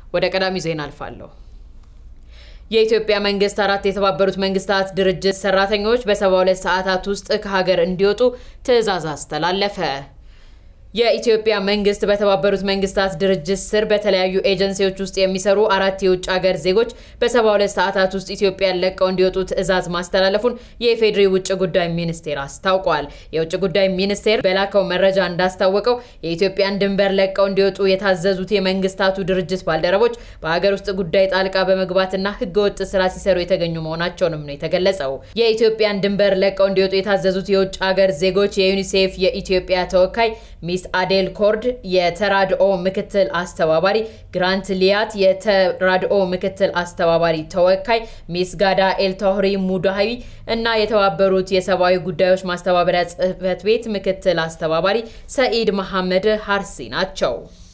ወደ ቀዳሚ ዜና አልፋለሁ። የኢትዮጵያ መንግስት አራት የተባበሩት መንግስታት ድርጅት ሰራተኞች በ72 ሰዓታት ውስጥ ከሀገር እንዲወጡ ትዕዛዝ አስተላለፈ። የኢትዮጵያ መንግስት በተባበሩት መንግስታት ድርጅት ስር በተለያዩ ኤጀንሲዎች ውስጥ የሚሰሩ አራት የውጭ ሀገር ዜጎች በ72 ሰዓታት ውስጥ ኢትዮጵያን ለቀው እንዲወጡ ትዕዛዝ ማስተላለፉን የኢፌዴሪ ውጭ ጉዳይ ሚኒስቴር አስታውቋል። የውጭ ጉዳይ ሚኒስቴር በላከው መረጃ እንዳስታወቀው የኢትዮጵያን ድንበር ለቀው እንዲወጡ የታዘዙት የመንግስታቱ ድርጅት ባልደረቦች በሀገር ውስጥ ጉዳይ ጣልቃ በመግባትና ህገወጥ ስራ ሲሰሩ የተገኙ መሆናቸውንም ነው የተገለጸው። የኢትዮጵያን ድንበር ለቀው እንዲወጡ የታዘዙት የውጭ ሀገር ዜጎች የዩኒሴፍ የኢትዮጵያ ተወካይ ሚስ አዴል ኮርድ የተራድኦ ምክትል አስተባባሪ፣ ግራንት ሊያት የተራድኦ ምክትል አስተባባሪ ተወካይ፣ ሚስ ጋዳ ኤልታህሪ ሙዳሃዊ እና የተባበሩት የሰብአዊ ጉዳዮች ማስተባበሪያ ጽህፈት ቤት ምክትል አስተባባሪ ሰኢድ መሐመድ ሀርሲ ናቸው።